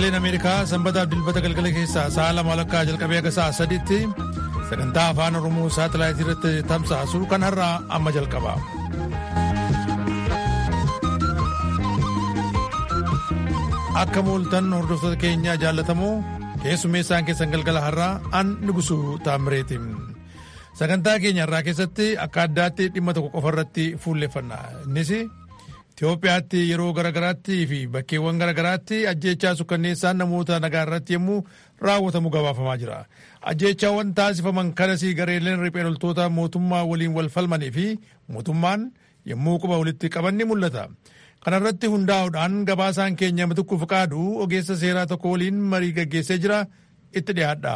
sagaleen ameerikaa sanbataaf dilbata galgala keessaa sa'a lama walakkaa jalqabee akka sa'a sadiitti sagantaa afaan oromoo saatalaayitii irratti tamsaasu kan har'aa amma jalqaba. akka mooltan hordoftoota keenyaa jaallatamoo keessummeessaan keessan galgala har'aa an nugusuu taamireeti. sagantaa keenya har'aa keessatti akka addaatti dhimma tokko qofa irratti fuulleeffanna innis Itoophiyaatti yeroo garaagaraatti fi bakkeewwan garaagaraatti ajjeechaa sukkanneessaan namoota nagaa irratti yommuu raawwatamu gabaafamaa jira. Ajjeechaawwan taasifaman kanasii gareeleen riphee loltoota mootummaa waliin wal falmanii fi mootummaan yommuu quba walitti qaban ni mul'ata. Kana irratti hundaa'uudhaan gabaasaan keenya matukuuf qaadu ogeessa seeraa tokko waliin marii gaggeessee jira itti dhiyaadha.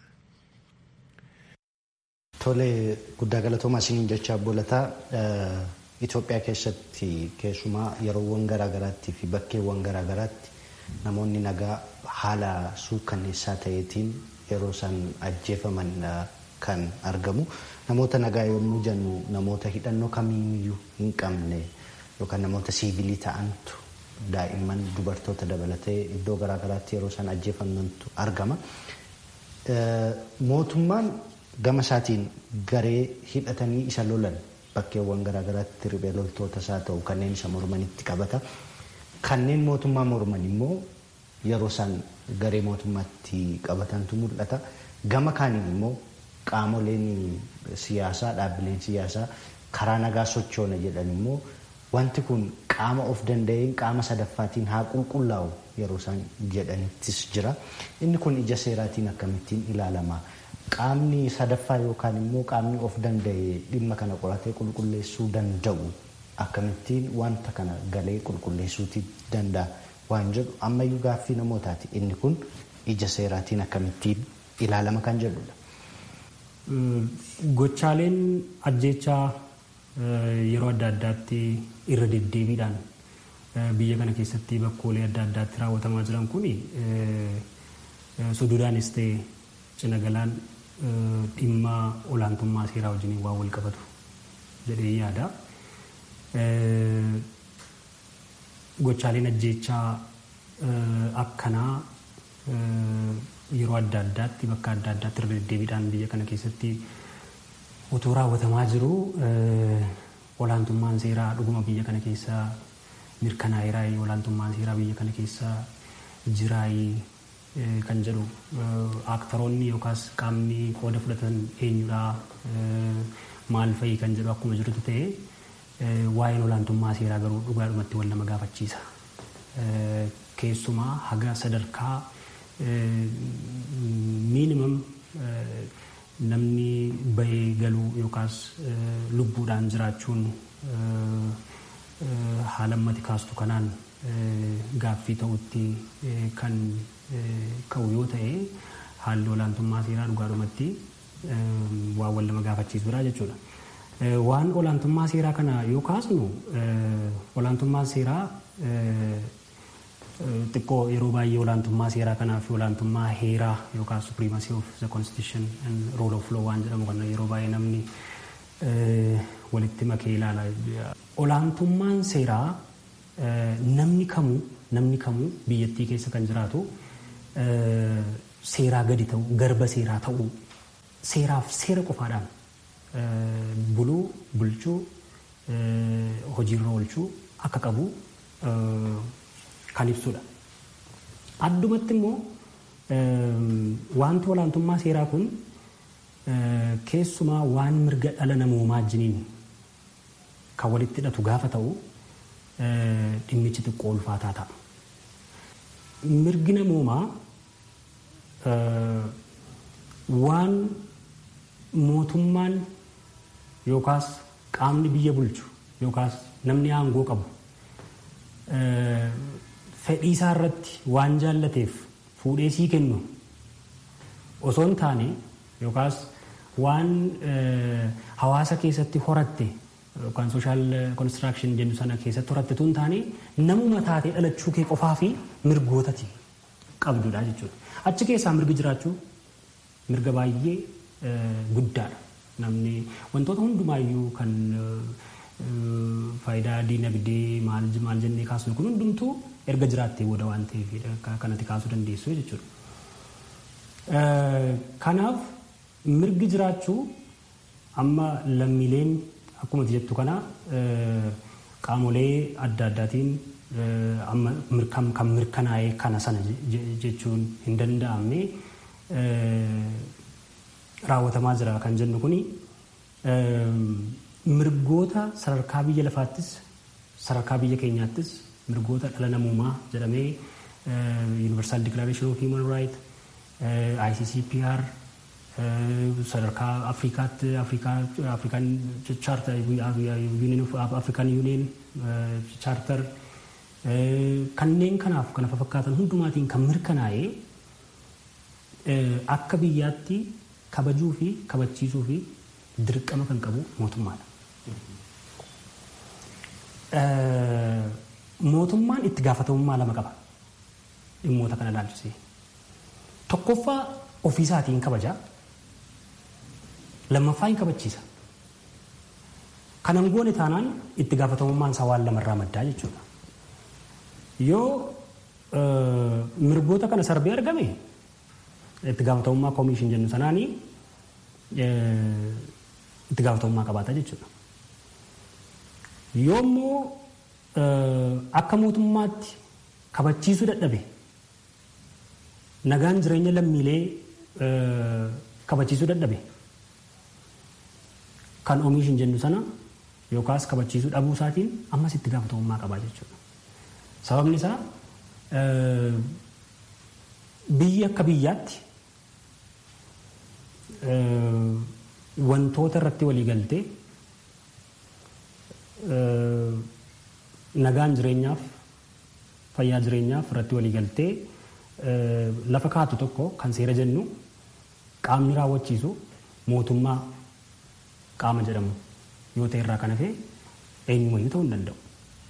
Tole guddaa galatoomaa isiniin jecha boolataa Itoophiyaa keessatti keessumaa yeroowwan garaagaraatti fi bakkeewwan garaagaraatti namoonni nagaa haala suukkanneessaa ta'eetiin yeroo isaan ajjeefaman kan argamu. Namoota nagaa yommuu jennu namoota hidhannoo kamiiyyuu hin qabne yookaan namoota siivilii ta'antu daa'imman dubartoota dabalatee iddoo garaagaraatti yeroo isaan ajjeefamantu argama. Mootummaan gama isaatiin garee hidhatanii isa lolan bakkeewwan garaagaraatti riphee loltootas haa ta'u kanneen isa mormanitti qabata. Kanneen mootummaa morman immoo yeroo isaan garee mootummaatti qabatantu mul'ata. Gama kaaniin immoo qaamoleen siyaasaa dhaabbileen siyaasaa karaa nagaa sochoona jedhan immoo wanti kun qaama of danda'een qaama sadaffaatiin haa qulqullaa'u yeroo isaan jedhanittis jira. Inni kun ija seeraatiin akkamittiin ilaalama. Qaamni sadaffaa yookaan immoo qaamni of danda'e dhimma kana qoratee qulqulleessuu danda'u akkamittiin wanta kana galee qulqulleessuuti danda'a waan jedhu ammayyuu gaaffii namootaati. Inni kun ija seeraatiin akkamittiin ilaalama kan jedhudha. Gochaaleen ajjeechaa yeroo adda addaatti irra deddeebiidhaan biyya kana keessatti bakkoolee adda addaatti raawwatamaa jiran kun suduudhaanis ta'e cina galaan dhimma olaantummaa seeraa wajjin waan wal qabatu jedhee yaada. Gochaaleen ajjeechaa akkanaa yeroo adda addaatti bakka adda addaatti irra deddeebiidhaan biyya kana keessatti otoo raawwatamaa jiru olaantummaan seeraa dhuguma biyya kana keessa mirkanaa'eeraa olaantummaan seeraa biyya kana keessa jiraayii kan jedhu aaktaroonni yookaas qaamni qooda fudhatan eenyudhaa maal fa'ii kan jedhu akkuma jirutu ta'e waa'een olaantummaa seeraa garuu dhugaadhumatti wal nama gaafachiisa. Keessumaa haga sadarkaa miinimum namni bahee galuu yookaas lubbuudhaan jiraachuun haala ammati kaastu kanaan gaaffii ta'utti kan ka'u yoo ta'e haalli olaantummaa seeraa dhugaadhumatti waan wal nama gaafachiisudha jechuudha. Waan olaantummaa seeraa kana yoo kaasnu olaantummaan seeraa xiqqoo yeroo baay'ee olaantummaa seeraa kanaa fi olaantummaa heeraa yookaan supremacy of the constitution and rule of law waan jedhamu kana yeroo baay'ee namni walitti makee ilaala. Olaantummaan seeraa namni kamuu namni kamuu biyyattii keessa kan jiraatu seeraa gadi ta'u garba seeraa ta'uu seeraaf seera qofaadhaan buluu bulchuu hojiirra oolchuu akka qabu kan ibsudha. Addumatti immoo wanti olaantummaa seeraa kun keessumaa waan mirga dhala namoomaa wajjiniin kan walitti hidhatu gaafa ta'u dhimmichi xiqqoo ulfaataa ta'a. Mirgi namoomaa waan mootummaan yookaas qaamni biyya bulchu yookaas namni aangoo qabu fedhii isaa irratti waan jaallateef fuudhee sii kennu osoo hin taane yookaas waan hawaasa keessatti horatte yookaan sooshaal konistiraakshን jennu sana keessatti horatte tun taane namuma taatee dhalachuu kee qofaa fi mirgootati qabdudha jechuudha. Achi keessaa mirgi jiraachuu mirga baay'ee guddaadha. Namni wantoota hundumaayyuu kan faayidaa diinagdee maal maal jennee kaasnu kun hundumtuu erga jiraattee booda waan ta'eef kanatti kaasuu dandeessu jechuudha. Kanaaf mirgi jiraachuu amma lammiileen akkuma jettu kana qaamolee adda addaatiin kan mirkanaa'ee kana sana jechuun hin danda'amne raawwatamaa jira kan jennu kuni mirgoota sadarkaa biyya lafaattis sadarkaa biyya keenyaattis mirgoota dhala namummaa jedhamee Universal Declaration of Human Rights, ICCPR, sadarkaa Afrikaatti Afrikaan Charter Union of African Union Charter kanneen kanaaf kana fakkaatan hundumaatiin kan mirkanaa'ee akka biyyaatti kabajuu fi kabachiisuu fi dirqama kan qabu mootummaadha. Mootummaan itti gaafatamummaa lama qaba dhimmoota kana ilaalchisee. Tokkoffaa ofiisaatiin kabajaa lammaffaa hin kabachiisa. Kanan goone taanaan itti gaafatamummaan isaa waan lamarraa maddaa jechuudha. Yoo mirgoota kana sarbee argame itti gaafatamummaa koomishin jennu sanaanii itti gaafatamummaa qabaata jechuudha. Yoommoo akka mootummaatti kabachiisuu dadhabe nagaan jireenya lammiilee kabachiisuu dadhabe kan oomishin jennu sana yookaas kabachiisuu dhabuu isaatiin ammas itti gaafatamummaa qabaa jechuudha. Sababni isaa biyya akka biyyaatti wantoota irratti walii galtee nagaan jireenyaaf fayyaa jireenyaaf irratti walii galtee lafa kaatu tokko kan seera jennu qaamni raawwachiisu mootummaa qaama jedhamu yoo ta'e irraa kan hafe eenyumayyuu ta'uu hin danda'u.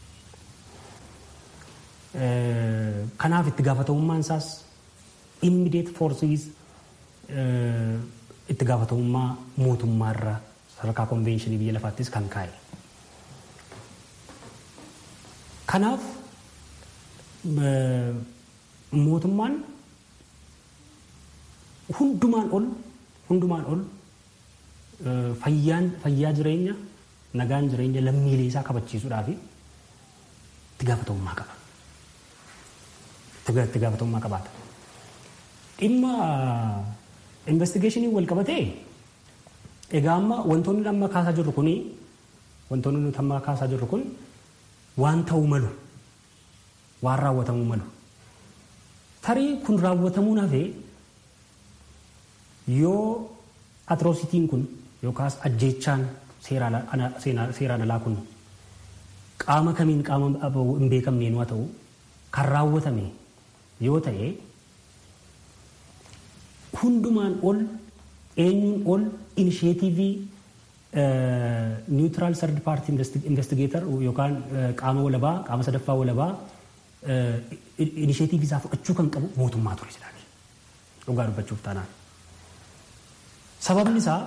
Kanaaf itti gaafatamummaan isaas immediate forces itti gaafatamummaa mootummaarra sadarkaa konvenshinii biyya lafaattis kan kaa'e. Kanaaf mootummaan hundumaan ol hundumaan ol fayyaa jireenya nagaan jireenya lammiilee isaa kabachiisuudhaaf itti gaafatamummaa qaba. Itti gaafatamummaa qabaata. Dhimma investigeeshinii wal qabatee egaa amma wantoonni amma kaasaa jirru kuni wantoonni nuti amma kaasaa jirru kun waan ta'uu malu waan raawwatamuu malu. Tarii kun raawwatamuu hafee yoo atroositiin kun yookaas ajjeechaan seeraan alaa kun qaama kamiin qaama hin beekamneen waa ta'u kan raawwatame yoo ta'e hundumaan ol eenyuun ol inisheetivii niwutiraal sardi paartii investigeetar yookaan qaama walabaa qaama sadaffaa walabaa inisheetivii isaa fudhachuu kan qabu mootummaa ture jedhani dhugaa dubbachuuf taanaan. Sababni isaa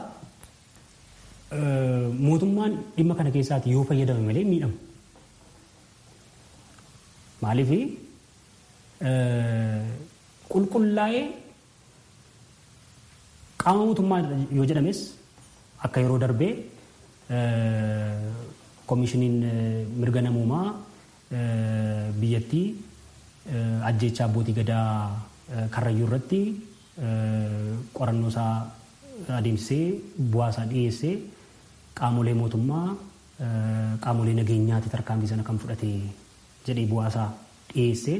mootummaan dhimma kana keessaati yoo fayyadame malee miidhamu. Maaliif qulqullaa'ee qaama mootummaa yoo jedhames akka yeroo darbee koomishiniin mirga namoomaa biyyattii ajjeechaa abbootii gadaa karrayyuu irratti qorannoo isaa adeemsisee bu'aa isaa dhiyeessee qaamolee mootummaa qaamolee nageenyaati tarkaanfii sana kan fudhate jedhee bu'aa isaa dhiyeessee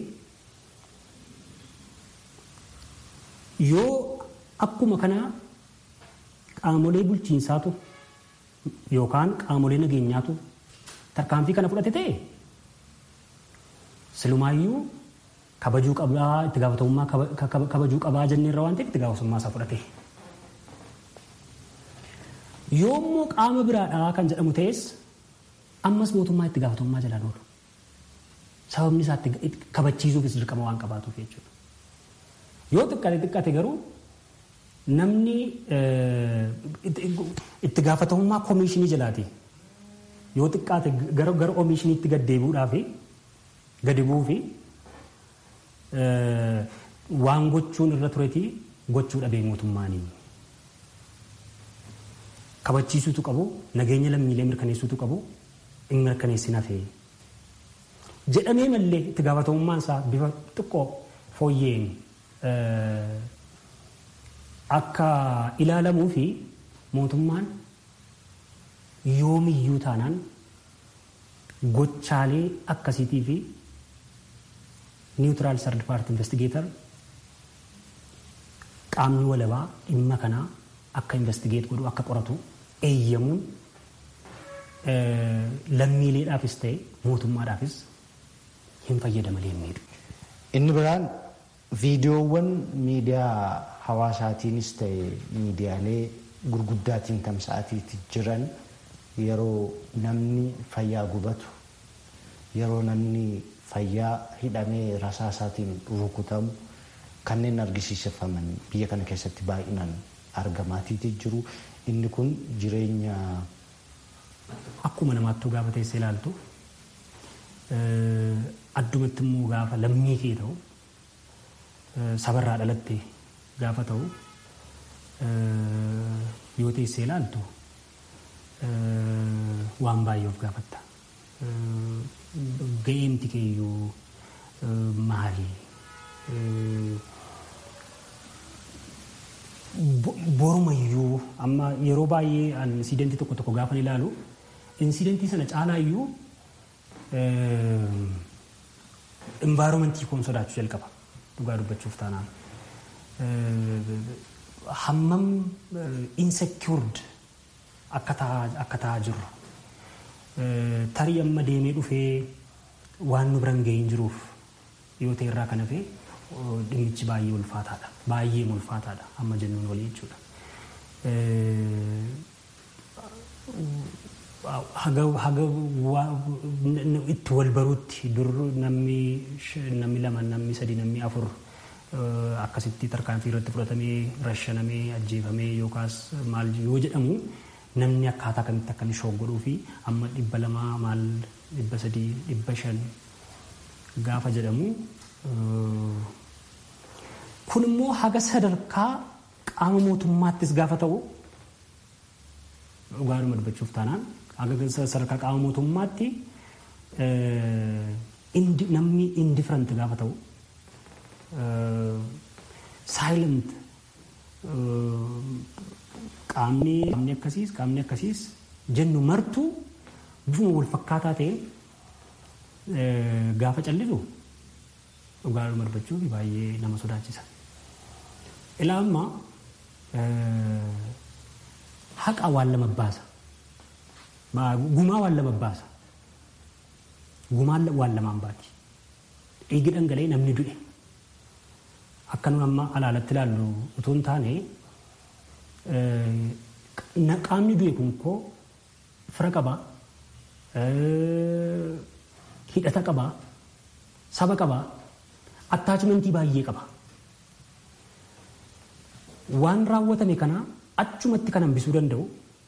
yoo akkuma kana qaamolee bulchiinsaatu yookaan qaamolee nageenyaatu tarkaanfii kana fudhate ta'e silumaayyuu kabajuu qabaa itti gaafatamummaa kabajuu qabaa jenneerra waan ta'eef itti gaafatamummaa isaa fudhate. Yoommoo qaama biraadhaa kan jedhamu ta'es ammas mootummaa itti gaafatamummaa jalaan oolu. Sababni isaa kabachiisuufis dirqama waan qabaatuuf jechuudha. Yoo xiqqate xiqqate garuu namni itti gaafatamummaa koomishinii jalaati. Yoo xiqqaate gara gara oomishiniitti gad deebi'uudhaaf gadi bu'uu fi waan gochuun irra tureeti gochuu dhabee mootummaanii. Kabachiisuutu qabu nageenya lammiilee mirkaneessuutu qabu hin mirkaneessin hafee. Jedhamee mallee itti gaafatamummaan isaa bifa xiqqoo fooyyeen akka ilaalamuu fi mootummaan yoomiyyuu taanaan gochaalee akkasiitii fi niwutiraal sardi paarti investigeetar qaamni walabaa dhimma kanaa akka investigeet godhu akka qoratu eeyyamuun lammiileedhaafis ta'e mootummaadhaafis hin fayyadamalee miidhu. Inni biraan viidiyoowwan miidiyaa hawaasaatiinis ta'e miidiyaalee gurguddaatiin tamsa'atiitti jiran yeroo namni fayyaa gubatu yeroo namni fayyaa hidhamee rasaasaatiin rukutamu kanneen argisiifaman biyya kana keessatti baay'inaan argamaatiiti jiru. Inni kun jireenya. Akkuma namaattuu gaafa teessee ilaaltu addumatti immoo gaafa lammii kee ta'u sabarraa dhalatte gaafa ta'u yoo teessee ilaaltu waan baay'ee of gaafatta. Ga'eemti keeyyuu maali? Borumayyuu amma yeroo baay'ee insidentii tokko tokko gaafa ilaalu insidentii sana caalaayyuu envaayiromentii koon sodaachuu jalqaba dhugaa dubbachuuf taanaan. Hammam insecured akka ta'aa jirru. Tarii amma deemee dhufee waan nu biran ga'ee hin jiruuf yoo ta'e irraa kan hafe dhimmichi baay'ee ulfaataadha. Baay'ee ulfaataadha amma jennuun walii jechuudha. Haga itti wal baruutti dur namni lama namni sadi namni afur akkasitti tarkaanfii irratti fudhatamee rashanamee ajjeefamee yookaas maal yoo jedhamu namni akkaataa kamitti akka inni shooggodhuu fi amma dhibba lamaa maal dhibba sadii dhibba shan gaafa jedhamu kun immoo haga sadarkaa qaama mootummaattis gaafa ta'u dhugaadhuma dubbachuuf taanaan haga sadarkaa qaama mootummaatti namni indifferent gaafa ta'u saayilent qaamni qaamni akkasiis qaamni akkasiis jennu martuu bifuma wal fakkaataa ta'een gaafa callisu dhugaadhuma dubbachuuf baay'ee nama sodaachisa. Ilaa amma haqa waan lama baasa. Gumaa waan lama baasa. Gumaan waan lamaan baati. Dhiigi dhangala'ee namni du'e. Akka nun amma alaalatti ilaallu utuu hin taane qaamni du'e kun koo fira qabaa, hidhata qabaa, saba qabaa, attaachimentii baay'ee qaba. Waan raawwatame kana achumatti kan hambisuu danda'u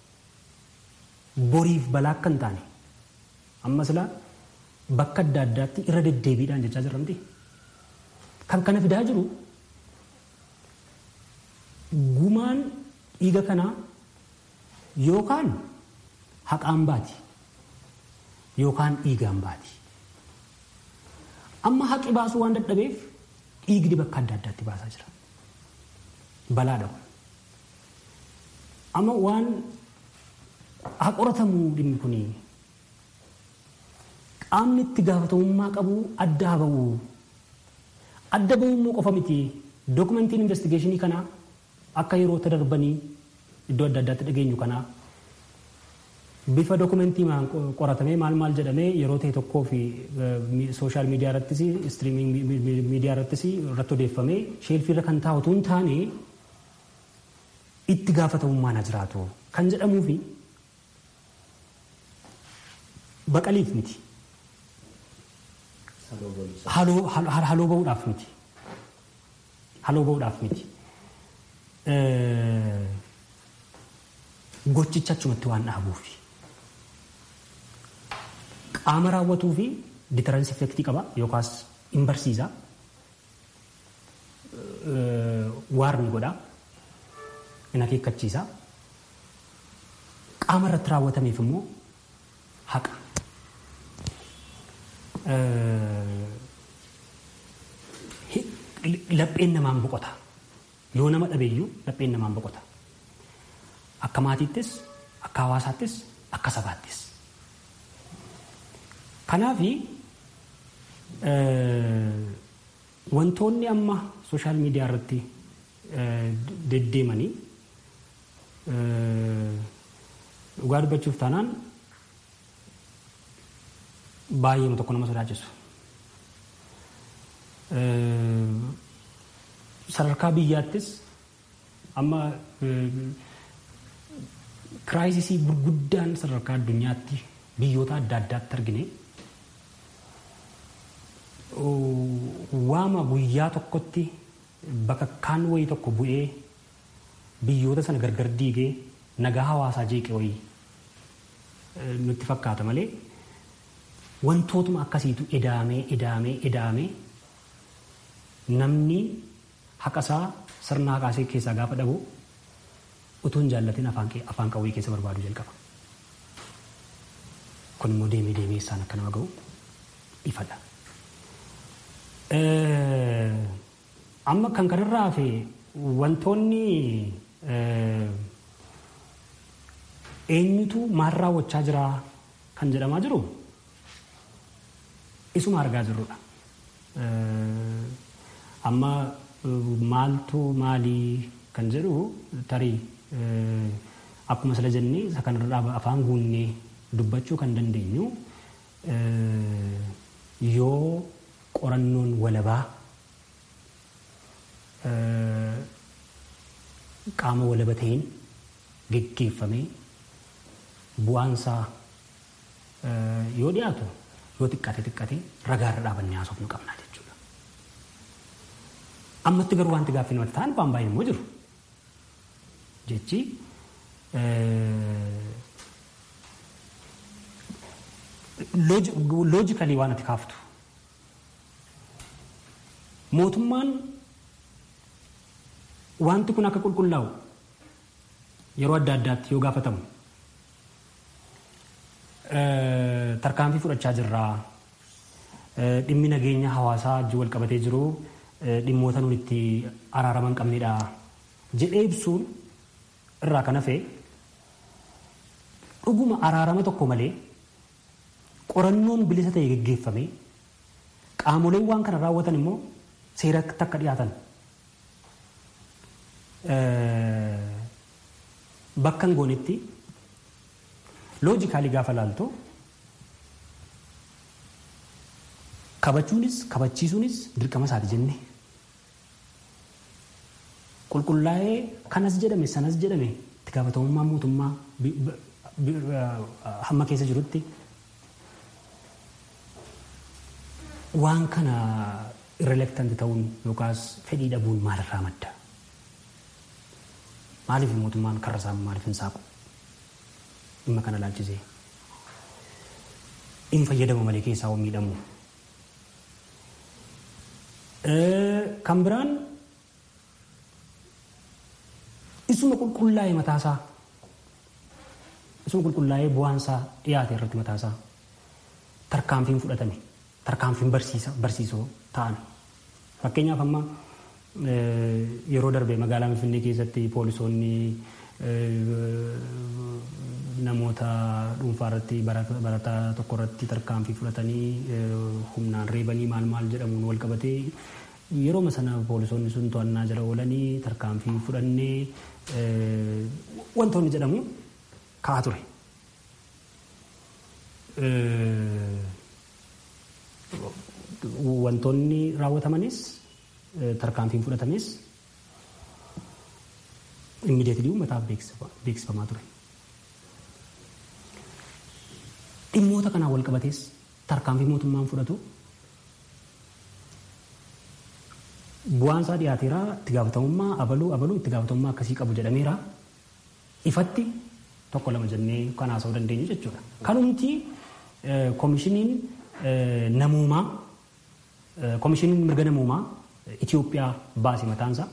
boriif balaa akka hin taane amma silaa bakka adda addaatti irra deddeebiidhaan jechaa jirramti. Kan kana fidaa jiru gumaan dhiiga kanaa yookaan haqaan baati yookaan dhiigaan baati. Amma haqi baasuu waan dadhabeef dhiigni bakka adda addaatti baasaa jira. Balaadha kun. Amma waan haa qoratamu dhimmi kuni qaamni itti gaafatamummaa qabu adda haa ba'u. Adda ba'uu immoo qofa miti. Dookumentiin investigeeshinii kanaa akka yeroo darbanii iddoo adda addaatti dhageenyu kanaa bifa dookumentii qoratamee maal maal jedhamee yeroo ta'e tokkoo fi sooshaal miidiyaa irrattis istiriiming miidiyaa irrattis irratti odeeffamee sheelfii irra kan taa'utu hin taane itti gaafatamummaan haa jiraatu kan jedhamuu fi baqaliif miti. Haloo ba'uudhaaf miti. Haloo ba'uudhaaf miti. Gochicha achumatti waan dhaabuufi. Qaama raawwatuu fi ditaransi effektii qaba yookaas hin barsiisa. waarni godha in akeekkachiisa qaama irratti raawwatameef immoo haqa lapheen namaan boqota yoo nama dhabeeyyuu lapheen namaan boqota akka maatiittis akka hawaasaattis akka sabaattis kanaafi wantoonni amma sooshaal miidiyaa irratti deddeemanii dhugaa dubbachuuf taanaan baay'ee tokko nama sodaachisu. Sadarkaa biyyaattis amma kiraayisisii gurguddaan sadarkaa addunyaatti biyyoota adda addaatti argine waama guyyaa tokkotti bakka kaan wayii tokko bu'ee biyyoota sana gargar diigee nagaa hawaasaa jeeqe wayii nutti fakkaata malee wantootuma akkasiitu edaamee edaamee edaamee namni haqasaa sirna haqaasee keessaa gaafa dhabu utuu hin jaallatin afaan qawwee keessa barbaadu jalqaba. Kun immoo deemee deemee isaan akka nama ga'u ifadha. Amma kan kanarraa hafe wantoonni eenyutu maal raawwachaa jira kan jedhamaa jiru isuma argaa jirrudha. Amma maaltu maalii kan jedhu tarii akkuma sila jennee isa kanarraa afaan guunnee dubbachuu kan dandeenyu yoo qorannoon walabaa qaama walaba ta'een geggeeffamee bu'aansaa yoo dhiyaatu yoo xiqqate xiqqate ragaarra dhaabannee haasofnu qabnaa jechuudha. Ammatti garuu wanti gaaffii namatti ta'an waan baay'een immoo jiru. Jechi loojikalii waan ati kaaftu. Mootummaan wanti kun akka qulqullaa'u yeroo adda addaatti yoo gaafatamu tarkaanfii fudhachaa jirraa dhimmi nageenya hawaasaa wajjin wal qabatee jiru dhimmoota nuti itti araaraman qabnedha jedhee ibsuun irraa kan hafe dhuguma araarama tokko malee qorannoon bilisa ta'e geggeeffame qaamoleen waan kana raawwatan immoo seeratti akka dhiyaatan bakka hin goonetti loojikaalii gaafa laaltu kabachuunis kabachiisuunis dirqama isaati jenne qulqullaa'ee kanas jedhame sanas jedhame itti gaafatamummaa mootummaa hamma keessa jirutti waan kana irrelektanti ta'uun yookaas fedhii dhabuun maalirraa madda maaliif mootummaan karra isaa maaliif hin saaqu dhimma kana laalchisee hin fayyadamu malee keessaa waan miidhamu. Kan biraan isuma qulqullaa'ee mataasaa isuma qulqullaa'ee bu'aansaa dhiyaate irratti mataasaa tarkaanfiin fudhatame tarkaanfiin barsiisoo ta'an fakkeenyaaf amma yeroo darbe magaalaa Finfinnee keessatti poolisoonni namoota dhuunfaa irratti barataa tokko irratti tarkaanfii fudhatanii humnaan reebanii maal maal jedhamuun wal qabatee yeroo sana poolisoonni sun to'annaa jala oolanii tarkaanfii fudhannee wantoonni jedhamu ka'aa ture. Wantoonni raawwatamanis tarkaanfiin fudhatames immideetilii uummataaf beeksifamaa ture. Dhimmoota kanaan wal qabatees tarkaanfii mootummaan fudhatu bu'aan isaa dhiyaateera itti gaafatamummaa abaluu abaluu itti gaafatamummaa akkasii qabu jedhameera ifatti tokko lama jennee kan haasa'uu dandeenyu jechuudha. Kanumti koomishiniin namuumaa koomishiniin mirga namuumaa Itoophiyaa baase mataansaa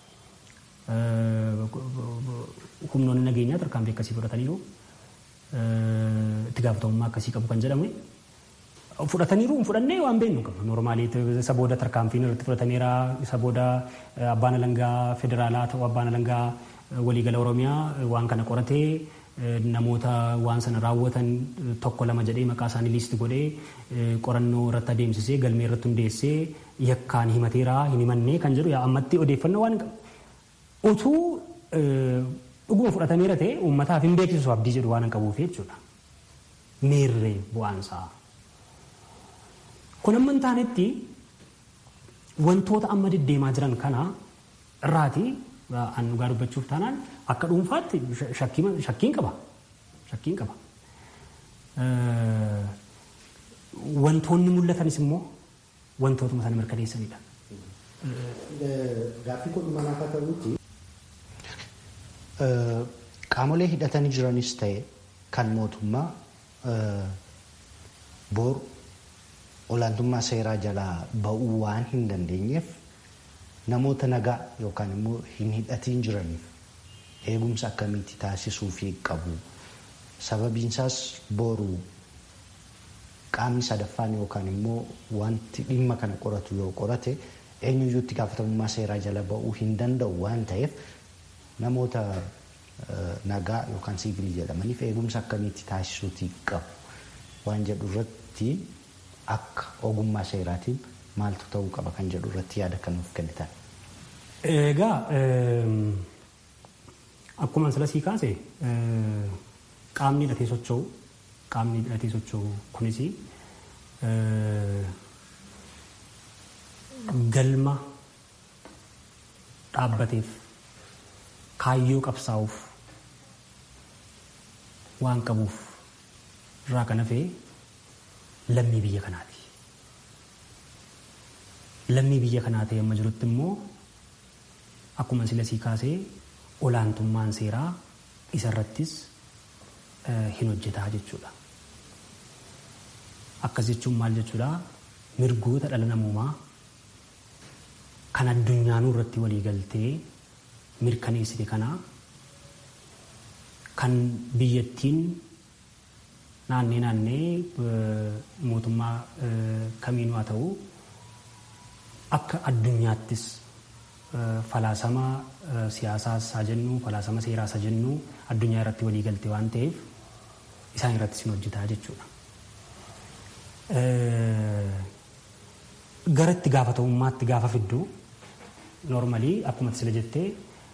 humnoonni nageenyaa tarkaanfii akkasii fudhataniiru itti gaafatamummaa akkasii qabu kan jedhamu fudhataniiru hin fudhannee waan beeknu qabna normaalii isa booda tarkaanfiin irratti fudhatameera isa booda abbaan alangaa federaalaa ta'u abbaan alangaa waliigala oromiyaa waan kana qoratee namoota waan sana raawwatan tokko lama jedhee maqaa isaanii liisti godhee qorannoo irratti adeemsisee galmee irratti hundeessee yakkaan himateera hin himannee kan jedhu ammatti odeeffannoo waan qabu utuu dhuguma fudhatameera ta'e uummataaf hin beeksisu abdii jedhu waan hin qabuuf jechuudha. Meerree bu'aansaa. Kun amma hin taanetti wantoota amma deddeemaa jiran kana irraati an dhugaa dubbachuuf taanaan akka dhuunfaatti shakkiin qaba. Shakkiin qaba. Wantoonni mul'atanis immoo wantootuma sana mirkaneessanidha. Gaaffii kun manaa akka ta'utti qaamolee hidhatanii jiranis ta'e kan mootummaa bor olaantummaa seeraa jalaa ba'uu waan hin dandeenyeef namoota nagaa yookaan immoo hin hidhatiin jiraniif eegumsa akkamiitti taasisuufii qabu. Sababiinsaas boru qaamni sadaffaan yookaan immoo wanti dhimma kana qoratu yoo qorate eenyuyyuu itti gaafatamummaa seeraa jala ba'uu hin danda'u waan ta'eef namoota nagaa yookaan siivilii jedhamaniif eegumsa akkamiitti taasisuutii qabu waan jedhu irratti akka ogummaa seeraatiin maaltu ta'uu qaba kan jedhu irratti yaada kan nuuf kennitan. Egaa akkuma sila sii kaase qaamni hidhatee socho'u qaamni hidhatee socho'u kunis galma dhaabbateef kaayyoo qabsaa'uuf waan qabuuf irraa kan hafee lammii biyya kanaati. Lammii biyya kanaa ta'e amma jirutti immoo akkuma sila sii kaasee olaantummaan seeraa isarrattis hin hojjetaa jechuudha. Akkas jechuun maal jechuudha? Mirgoota dhala namoomaa kan addunyaanuu irratti walii galtee mirkaneessite kanaa kan biyyattiin naannee naannee mootummaa kamiinuu haa ta'u akka addunyaattis falaasama siyaasaas haa jennu falaasama seeraas haa jennu addunyaa irratti walii galte waan ta'eef isaan irrattis hin hojjetaa jechuudha. Gara itti gaafatamummaatti gaafa fiddu noormalii akkuma sila jettee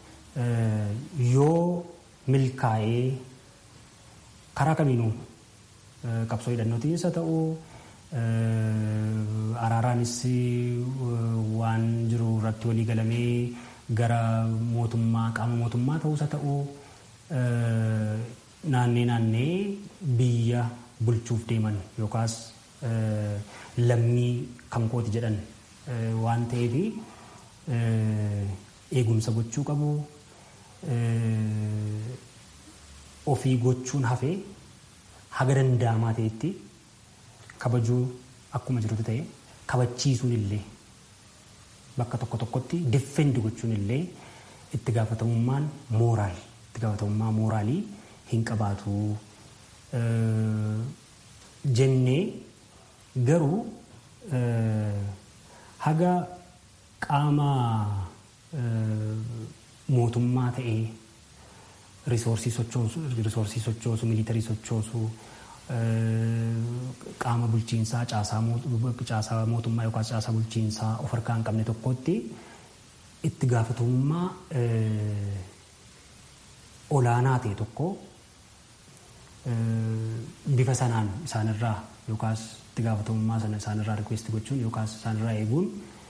yoo milkaa'ee karaa kamiinuu qabsoo hidhannootiinis haa ta'u araaraanis waan jiru irratti walii galamee gara mootummaa qaama mootummaa ta'us haa ta'u naannee naannee biyya bulchuuf deeman yookaas lammii kan kooti jedhan waan ta'eef eegumsa gochuu qabu ofii gochuun hafee haga danda'amaa ta'etti kabajuu akkuma jirutu ta'e kabachiisuun illee bakka tokko tokkotti diffendi gochuun illee itti gaafatamummaan mooraal itti gaafatamummaa mooraalii hin qabaatu jennee garuu haga qaama mootummaa ta'ee risoorsii sochoosu miilitarii sochoosu qaama bulchiinsaa caasaa mootummaa yookaan caasaa bulchiinsaa of harkaa hin qabne tokkotti itti gaafatamummaa olaanaa ta'e tokko bifa sanaan isaanirraa yookaas itti gaafatamummaa sana isaanirraa rikweesti gochuun yookaas isaanirraa eeguun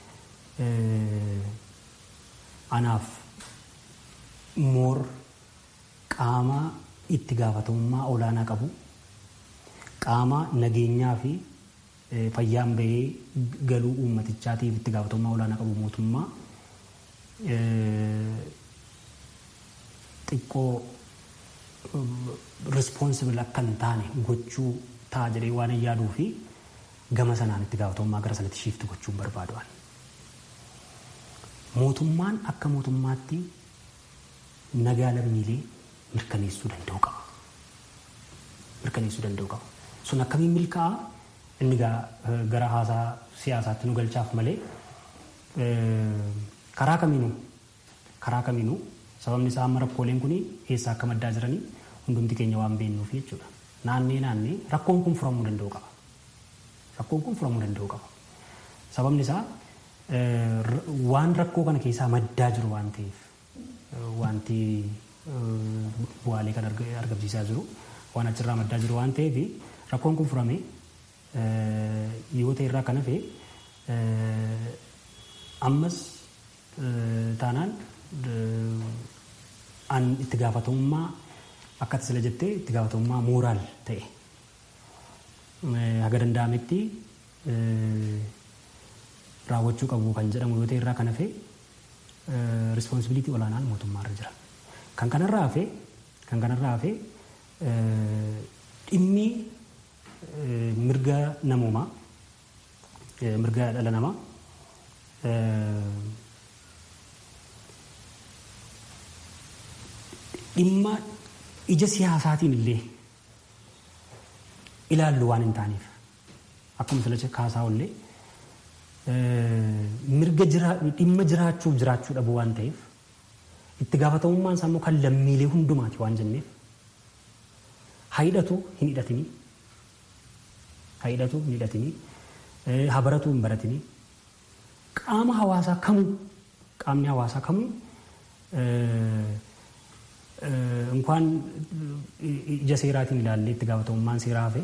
anaaf moor qaama itti gaafatamummaa olaanaa qabu qaama nageenyaa fi fayyaan bahee galuu uummatichaatiif itti gaafatamummaa olaanaa qabu mootummaa xiqqoo rispoonsibili akka hin taane gochuu ta'a jedhee waan yaaduu fi gama sanaan itti gaafatamummaa gara sanatti shiifti gochuun barbaadu'an. mootummaan akka mootummaatti nagaa lammiilee mirkaneessuu danda'u qaba. Mirkaneessuu danda'u qaba. Sun akkamiin milkaa'a inni gara haasaa siyaasaatti nu galchaaf malee karaa kamiinuu karaa kamiinuu sababni isaa amma rakkooleen kun eessaa akka maddaa jiranii hundumti keenya waan beeknuuf jechuudha. Naannee naannee rakkoon kun furamuu danda'u qaba. Rakkoon kun furamuu danda'u qaba. Sababni isaa waan rakkoo kana keessaa maddaa jiru waan ta'eef wanti bu'aalee kan argamsiisaa jiru waan achirraa maddaa jiru waan ta'eef rakkoon kun furame yoo ta'e irraa kan hafe ammas taanaan an itti gaafatamummaa akkati sila jettee itti gaafatamummaa mooraal ta'e haga danda'ametti raawwachuu qabu kan jedhamu yoo ta'e irraa kan hafe rispoonsibiliitii olaanaan mootummaa irra jira. Kan kanarraa hafe kan kanarraa hafe dhimmi mirga namoomaa mirga dhala namaa dhimma ija siyaasaatiin illee ilaallu waan hin taaneef akkuma sila kaasaa ollee mirga dhimma jiraachuuf jiraachuu dhabu waan ta'eef itti gaafatamummaan isaa immoo kan lammiilee hundumaati waan jenneef haidhatu hin hidhatinii haidhatu hin hidhatinii habaratu hin baratinii qaama hawaasaa kamuu qaamni hawaasaa kamuu እንኳን ija seeraatiin ilaallee itti gaafatamummaan seeraa hafe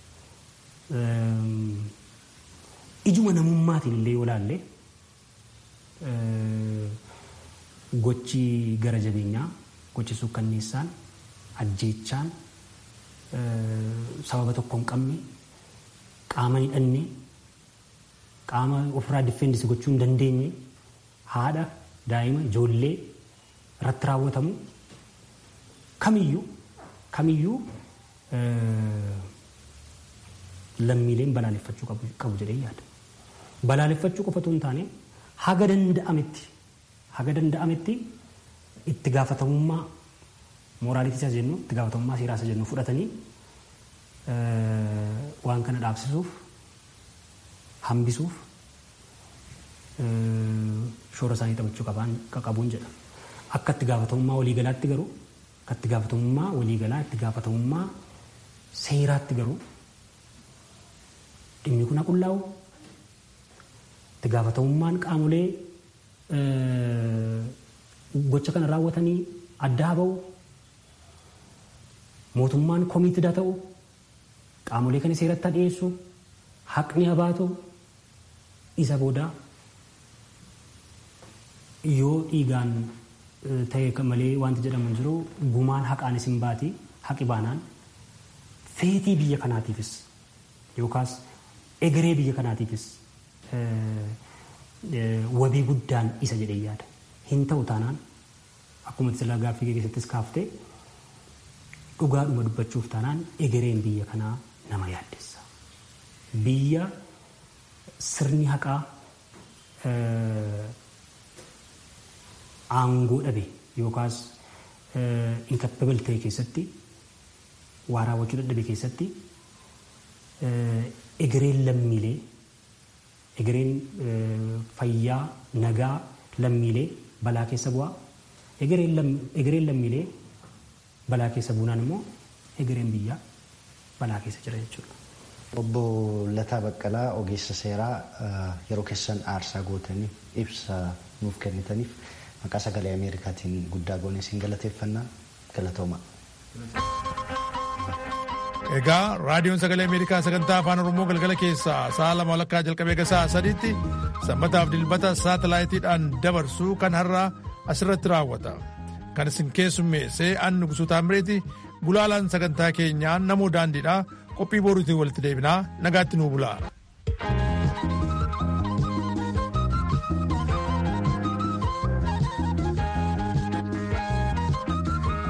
ijuma namummaatiin illee yoo ilaalle gochi gara jabeenyaa gochi sukkanneessaan ajjeechaan sababa tokko hin qabne qaama hidhanne qaama ofirraa difeendisi gochuu hin dandeenye haadha daa'ima ijoollee irratti raawwatamu kamiyyuu kamiyyuu lammiileen balaaleffachuu qabu jedhee yaada. Balaaleffachuu qofatu hin taane haga danda'ametti haga danda'ametti itti gaafatamummaa mooraalitii isa jennu itti gaafatamummaa seeraa isa jennu fudhatanii waan kana dhaabsisuuf hambisuuf shoora isaanii taphachuu qabuun jedha. Akka itti gaafatamummaa waliigalaatti garuu akka itti gaafatamummaa waliigalaa itti gaafatamummaa seeraatti garuu dhimmi kun haqullaa'u itti gaafatamummaan qaamolee gocha kana raawwatanii addaa ba'u mootummaan komiitida ta'u qaamolee kana seeratti dhiyeessu haqni habaatu isa booda yoo dhiigaan ta'e malee wanti jedhamu hin jiru gumaan haqaanis hin baati haqi baanaan feetii biyya kanaatiifis yookaas egeree biyya kanaatiifis wabii guddaan isa jedhee yaada. Hin ta'u taanaan akkuma silaa gaaffii keessattis kaaftee dhugaadhuma dubbachuuf taanaan egereen biyya kanaa nama yaaddessa. Biyya sirni haqaa aangoo dhabe yookaas inkapabil ta'e keessatti waa raawwachuu dadhabe keessatti egereen lammiilee egereen fayyaa nagaa lammiilee balaa keessa bu'aa egereen lammiilee balaa keessa buunaan immoo egereen biyyaa balaa keessa jira jechuudha. Obbo Lataa Baqqalaa ogeessa seeraa yeroo keessan aarsaa gootanii ibsa nuuf kennitaniif maqaa sagalee Ameerikaatiin guddaa goonee siin galateeffannaa galatooma. Egaa raadiyoon sagalee Ameerikaa sagantaa afaan Oromoo galgala keessaa sa'a lama walakkaa jalqabee gasaa sadiitti sanbataaf dilbata saatalaayitiidhaan dabarsuu kan har'aa asirratti raawwata. Kan isin keessummeessee annu gusuu taamireeti gulaalaan sagantaa keenyaa namoo daandiidhaa qophii boruutiin walitti deebinaa nagaatti nuu bulaa.